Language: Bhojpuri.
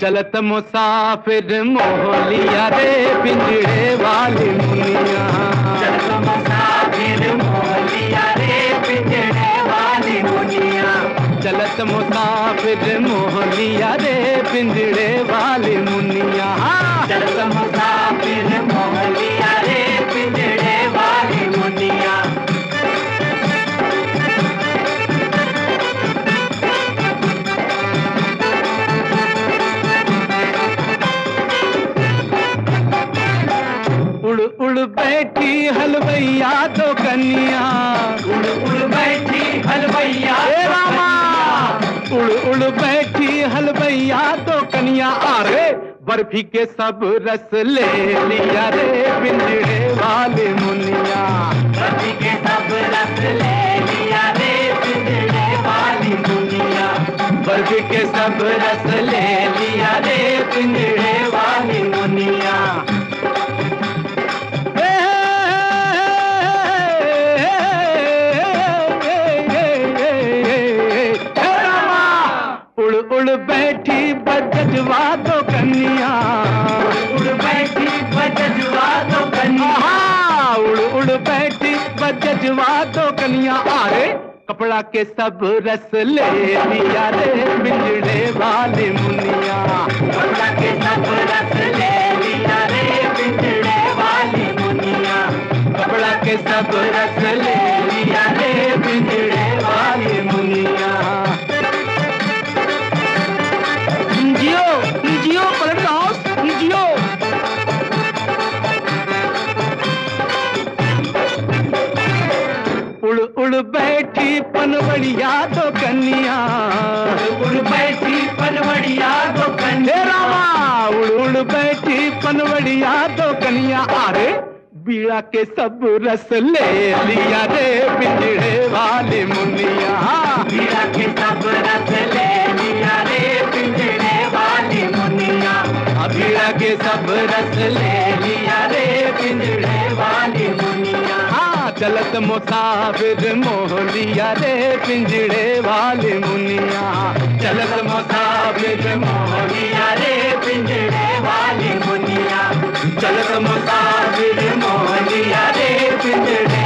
चलत मुसाफिर मोहलिया रे पिंजड़े वाली मुनिया चलत मुसाफिर मोहलिया रे पिंजड़े वाली मुनिया चलत मुसाफिर मोहलिया रे पिंजड़े वाली मुनिया चलत मुसाफिर मोहलिया रे पिंजड़े वाली मुनिया उड़ उड़ बैठी हलवैया तो कन्या उड़ उड़ बैठी हलवैया हे रामा उड़ उड़ बैठी हलवैया तो कन्या अरे बर्फी के सब रस ले लिया रे पिंजड़े वाले मुनिया रवि के सब रस ले लिया रे पिंजड़े वाली मुनिया बर्फी के सब रस ले लिया रे पिंजड़े वाली मुनिया हे, हे रामा, उड़ उड़ बैठी बजवा तो कन्या उड़ बैठी बजवा तो कन्या आहा, उड़ उड़ बैठी बजवा तो कन्या अरे कपड़ा के सब रस ले लिया रे बिजड़े वाली मुनिया कपड़ा के सब रस ले लिया रे पिंजड़े वाली मुनिया कपड़ा के सब रस ले लिया रे बिजड़े वाली मुनिया जियो जियो पलट हाउस जियो उड़ उड़ बैठी पनवड़िया तो कन्या उड़ बैठी पनवड़िया तो हे कन्या रामा उड़ उड़ बैठी पनवड़िया तो कन्या अरे बीड़ा के सब रस ले लिया रे पिंजड़े वाली मुनिया मीरा के सब रस ले लिया रे पिंजड़े वाली मुनिया बीड़ा के सब रस ले लिया रे पिंजड़े वाली मुनिया हाँ चलत मुसाफिर मोह लिया रे पिंजड़े वाली मुनिया चलत मुसाफिर मोह लिया रे पिंजड़े वाली मुनिया चलत मुसाफिर मोह लिया रे पिंजड़े